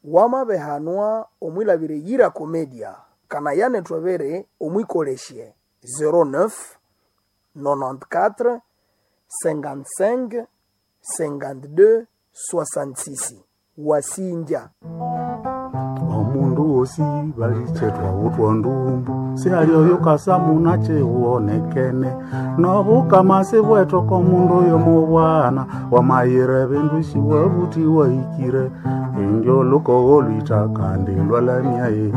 wamabehanwa omwilabire yira komedia kana yane twabere omwikolesye 09 94 55 52 66 wasinja omundu wosi balichetwa utwa ndumbu sialioyo kasamuna chiwonekene nobukamasi bwetoko mundu oyo mubwana wamayire bindu shiwabuti waikire indio lukogo lwita kandi lwalamyaye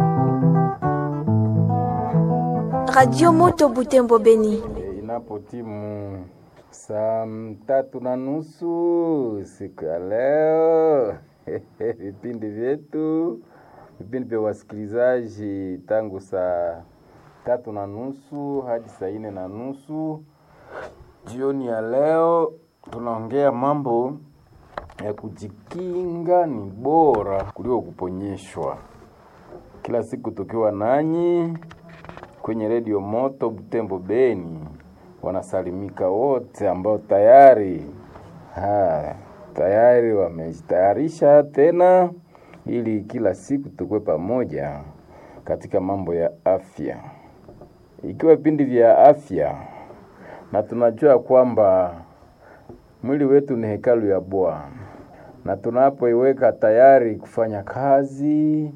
Radio Moto Butembo Beni. E, Inapotimu saa tatu na nusu siku ya leo vipindi vyetu vipindi vya wasikilizaji tangu saa tatu na nusu hadi saa nne na nusu jioni ya leo tunaongea mambo ya kujikinga ni bora kuliko kuponyeshwa kila siku tukiwa nanyi kwenye redio moto Butembo Beni, wanasalimika wote ambao tayari ha, tayari wamejitayarisha tena ili kila siku tukue pamoja katika mambo ya afya, ikiwa vipindi vya afya, na tunajua kwamba mwili wetu ni hekalu ya Bwana, na tunapoiweka tayari kufanya kazi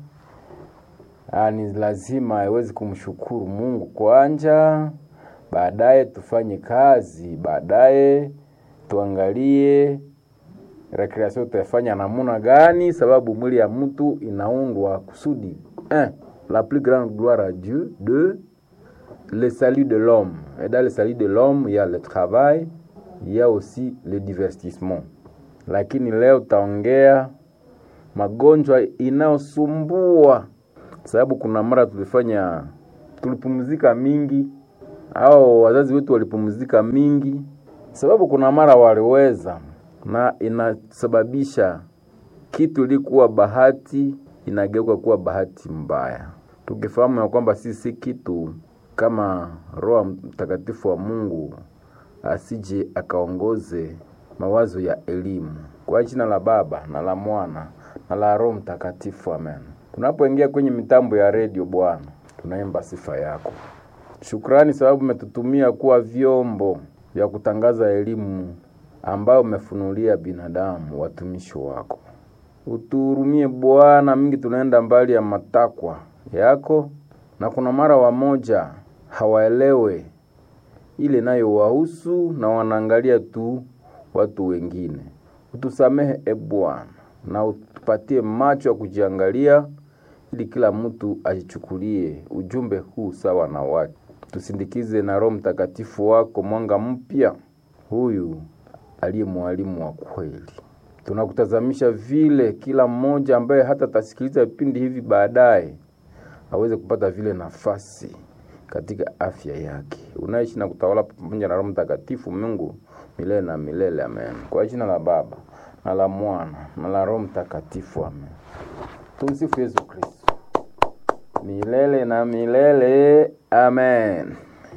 Ah, ni lazima iwezi kumshukuru Mungu kwanja, baadaye tufanye kazi, baadaye tuangalie recreation tutafanya namuna gani, sababu mwili ya mtu inaundwa kusudi un, la plus grande gloire à Dieu, deux, le salut de l'homme. Et dans le salut de l'homme, il y a le travail, il y a aussi le divertissement. Lakini leo taongea magonjwa inayosumbua sababu kuna mara tulifanya tulipumzika mingi au wazazi wetu walipumzika mingi, sababu kuna mara waliweza, na inasababisha kitu ilikuwa bahati inageuka kuwa bahati mbaya, tukifahamu ya kwamba sisi si kitu kama Roho Mtakatifu wa Mungu asije akaongoze mawazo ya elimu. Kwa jina la Baba na la Mwana na la Roho Mtakatifu, amen. Tunapoingia kwenye mitambo ya redio, Bwana, tunaimba sifa yako. Shukrani sababu umetutumia kuwa vyombo vya kutangaza elimu ambayo umefunulia binadamu, watumishi wako. Utuhurumie Bwana, mingi tunaenda mbali ya matakwa yako, na kuna mara wamoja hawaelewe ile nayo wahusu na wanaangalia tu watu wengine. Utusamehe e Bwana, na utupatie macho ya kujiangalia ili kila mtu ajichukulie ujumbe huu sawa na wake. Tusindikize na Roho Mtakatifu wako mwanga mpya, huyu aliye mwalimu wa kweli. Tunakutazamisha vile kila mmoja ambaye hata atasikiliza vipindi hivi baadaye aweze kupata vile nafasi katika afya yake. Unaishi na kutawala pamoja na Roho Mtakatifu Mungu milele na milele, amen. Kwa jina la Baba na la Mwana na la Roho Mtakatifu, amen. Tumsifu Yesu Kristo milele na milele, amen.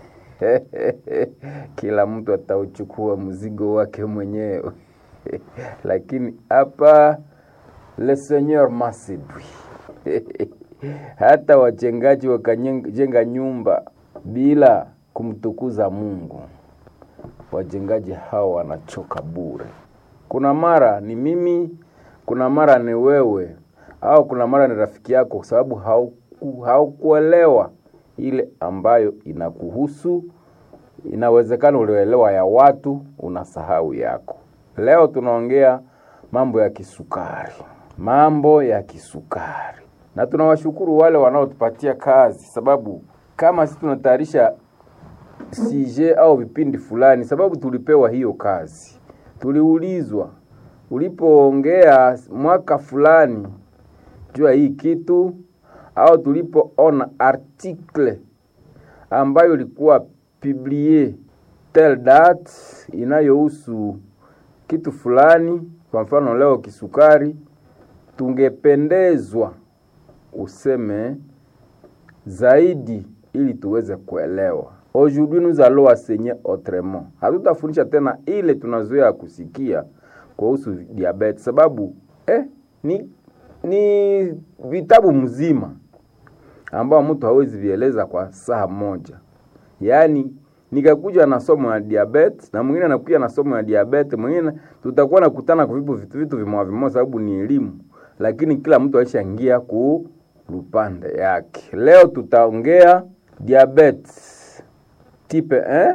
Kila mtu atauchukua mzigo wake mwenyewe lakini hapa le Seigneur m'a séduit hata wajengaji wakajenga nyumba bila kumtukuza Mungu, wajengaji hao wanachoka bure. Kuna mara ni mimi, kuna mara ni wewe, au kuna mara ni rafiki yako, kwa sababu hauku, haukuelewa ile ambayo inakuhusu. Inawezekana ulioelewa ya watu, unasahau yako. Leo tunaongea mambo ya kisukari, mambo ya kisukari, na tunawashukuru wale wanaotupatia kazi, sababu kama sisi tunatayarisha sije au vipindi fulani, sababu tulipewa hiyo kazi, tuliulizwa ulipoongea mwaka fulani juu ya hii kitu, au tulipoona article ambayo ilikuwa publie tel date inayohusu kitu fulani, kwa mfano leo kisukari, tungependezwa useme zaidi ili tuweze kuelewa. Aujourd'hui nous allons enseigner autrement. Hatutafundisha tena ile tunazoea kusikia kuhusu diabetes, sababu eh, ni ni vitabu mzima ambao mtu hawezi vieleza kwa saa moja. Yaani nikakuja na somo ya diabetes na mwingine anakuja na somo ya diabetes, mwingine tutakuwa nakutana kwa vitu vitu, vitu vimoja vimoja, sababu ni elimu, lakini kila mtu alishaingia ku lupande yake. Leo tutaongea diabetes type 1,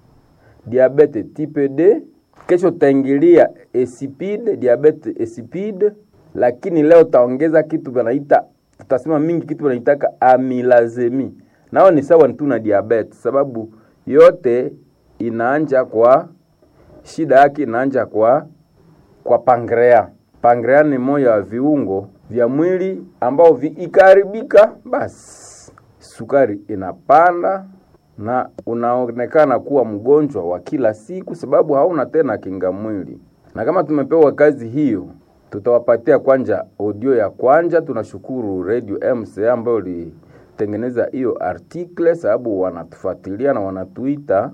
diabetes type D. Kesho tutaingilia insipide, diabetes insipide, lakini leo taongeza kitu wanaita tutasema mingi kitu wanaitaka amilazemi, nao ni sawa tu na diabetes, sababu yote inaanja kwa shida yake inaanja kwa kwa pankrea. Pankrea ni moja wa viungo vya mwili ambao vikiharibika, basi sukari inapanda na unaonekana kuwa mgonjwa wa kila siku, sababu hauna tena kinga mwili. Na kama tumepewa kazi hiyo, tutawapatia kwanja audio ya kwanja. Tunashukuru Radio MCA ambayo ilitengeneza hiyo article, sababu wanatufuatilia na wanatuita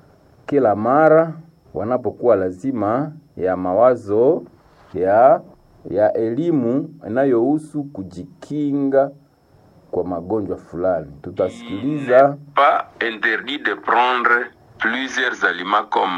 kila mara wanapokuwa lazima ya mawazo ya ya elimu inayohusu kujikinga kwa magonjwa fulani. Tutasikiliza pas interdit de prendre plusieurs aliments comme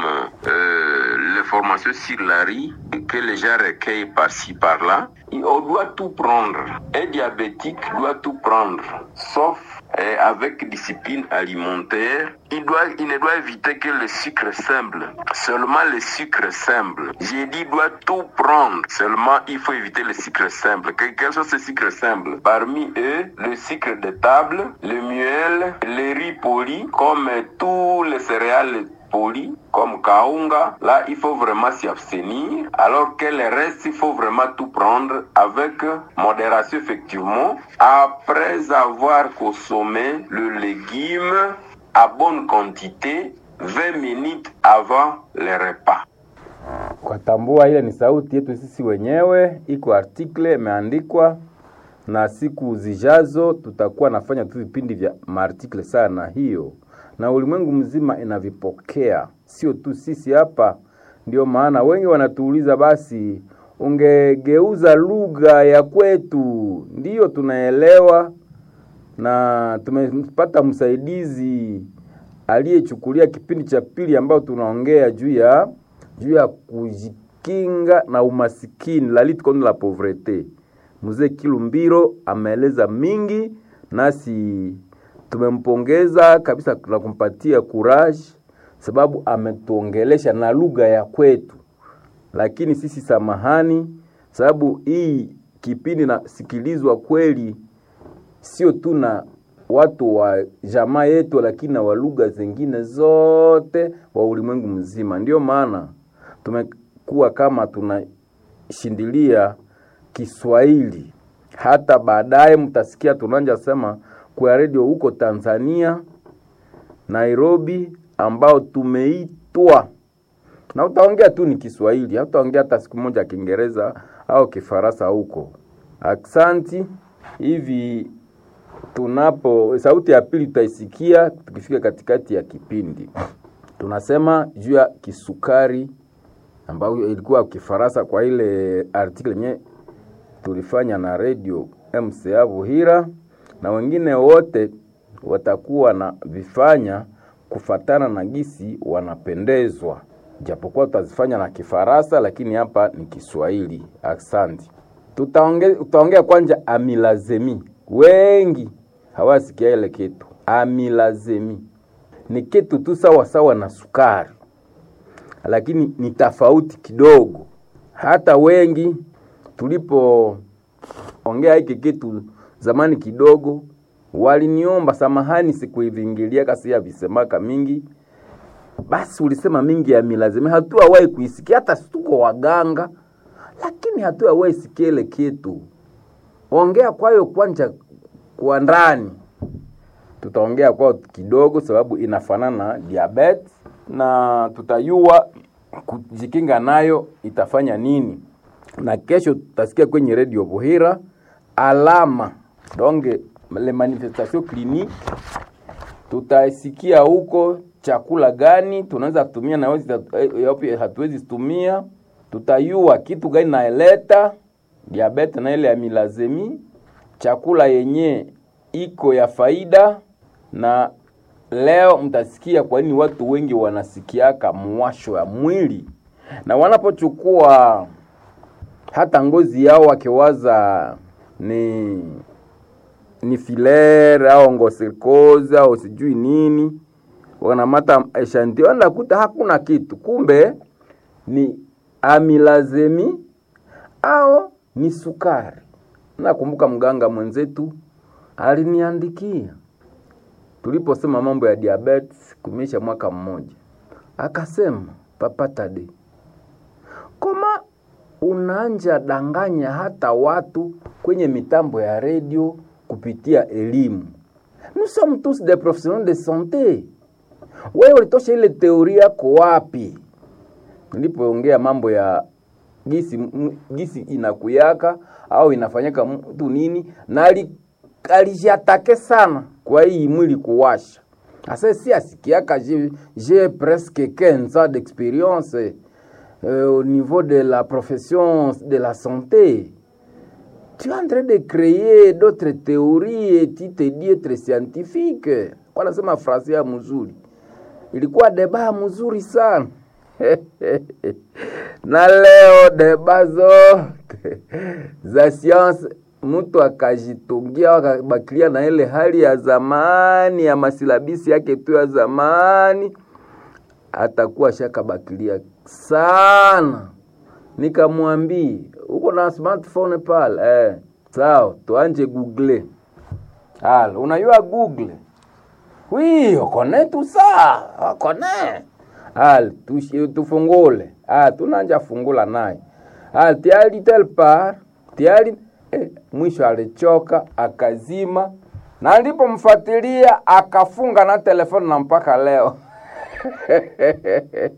euh, l'information sur la riz que les gens recueillent par-ci par-là. Et On doit tout prendre. Un diabétique doit tout prendre, sauf euh, avec discipline alimentaire. Il, doit, il ne doit éviter que le sucre simple. Seulement le sucre simple. J'ai dit doit tout prendre. Seulement il faut éviter le sucre simple. Que- Quels sont ces sucres simples Parmi eux, le sucre de table, le miel, les riz polis, comme tous les céréales polis, comme kaunga. Là, il faut vraiment s'y abstenir. Alors que le reste, il faut vraiment tout prendre avec modération, effectivement. Après avoir consommé le légume à bonne quantité, 20 minutes avant le repas. kwa tambua, ile ni sauti yetu sisi wenyewe, iko article imeandikwa, na siku zijazo tutakuwa nafanya tu vipindi vya maartikle sana hiyo, na ulimwengu mzima inavipokea, sio tu sisi hapa. Ndio maana wengi wanatuuliza, basi ungegeuza lugha ya kwetu. Ndiyo tunaelewa, na tumepata msaidizi aliyechukulia kipindi cha pili ambao tunaongea juu ya juu ya kujikinga na umasikini, la lutte contre la pauvreté. Mzee Kilumbiro ameeleza mingi, nasi tumempongeza kabisa na kumpatia courage, sababu ametuongelesha na lugha ya kwetu lakini sisi samahani, sababu hii kipindi nasikilizwa kweli sio tu na watu wa jamaa yetu, lakini na wa lugha zingine zote wa ulimwengu mzima. Ndio maana tumekuwa kama tunashindilia Kiswahili. Hata baadaye mtasikia tunanja sema kwa redio huko Tanzania, Nairobi, ambao tumeitwa na utaongea tu ni Kiswahili, hautaongea hata siku moja Kiingereza au Kifaransa huko. Aksanti. Hivi tunapo sauti ya pili tutaisikia tukifika katikati ya kipindi. Tunasema juu ya kisukari ambayo ilikuwa Kifaransa kwa ile article yenye tulifanya na radio MCA Buhira, na wengine wote watakuwa na vifanya kufatana na gisi wanapendezwa, japokuwa tutazifanya na Kifaransa, lakini hapa ni Kiswahili. Asante. Tutaongea tutaongea kwanza amilazemi. Wengi hawasikia ile kitu. Amilazemi ni kitu tu sawa sawa na sukari, lakini ni tofauti kidogo. Hata wengi tulipoongea hiki kitu zamani kidogo, waliniomba samahani, sikuivingilia kasi ya visemaka mingi basi ulisema mingi ya milazimi, hatuawahi kuisikia, hata tuko waganga, lakini hatuawahi sikia ile kitu. Ongea kwayo kwanja kwa ndani, tutaongea kwao kidogo, sababu inafanana na diabetes na tutayua kujikinga nayo itafanya nini, na kesho tutasikia kwenye redio Buhira alama donge le manifestation clinique tutasikia huko chakula gani tunaweza kutumia na yapi hatuwezi tumia, tutayua kitu gani naeleta diabete na ile ya milazemi, chakula yenye iko ya faida, na leo mtasikia kwa nini watu wengi wanasikiaka mwasho ya mwili, na wanapochukua hata ngozi yao wakiwaza ni ni filer au ngosikoza au sijui nini, wanamata eshantio, nakuta hakuna kitu, kumbe ni amilazemi au ni sukari. Nakumbuka mganga mwenzetu aliniandikia tuliposema mambo ya diabetes kumeisha mwaka mmoja, akasema Papa Tade, koma unaanja danganya hata watu kwenye mitambo ya redio kupitia elimu. Nous sommes tous des professionnels de santé. Wewe ulitosha ile teoria yako wapi? Nilipoongea mambo ya gisi, m- gisi inakuyaka au inafanyaka mtu nini, na ali- alijatake sana kwa hii mwili kuwasha. Asa si asikiaka j'ai j'ai presque 15 ans d'expérience euh, au niveau de la profession de la santé. Tu es en train de créer d'autres théories et tu te dis être scientifique. Kwa nasema frase ya mzuri. Ilikuwa deba mzuri sana. na leo deba zote za science mtu akajitungia akabakilia na ile hali ya zamani ya masilabisi yake tu ya zamani, atakuwa shakabakilia sana. Nikamwambia uko na smartphone pale eh, sawa, tuanje google. Halo, unajua google? Oui, on connaît tout ça, on connaît. Hal, tushi- tufungule. Ah, tunanja fungula naye. Hal, tiali tel part, tiali eh, mwisho alichoka akazima, na nilipomfuatilia akafunga na telefoni na mpaka leo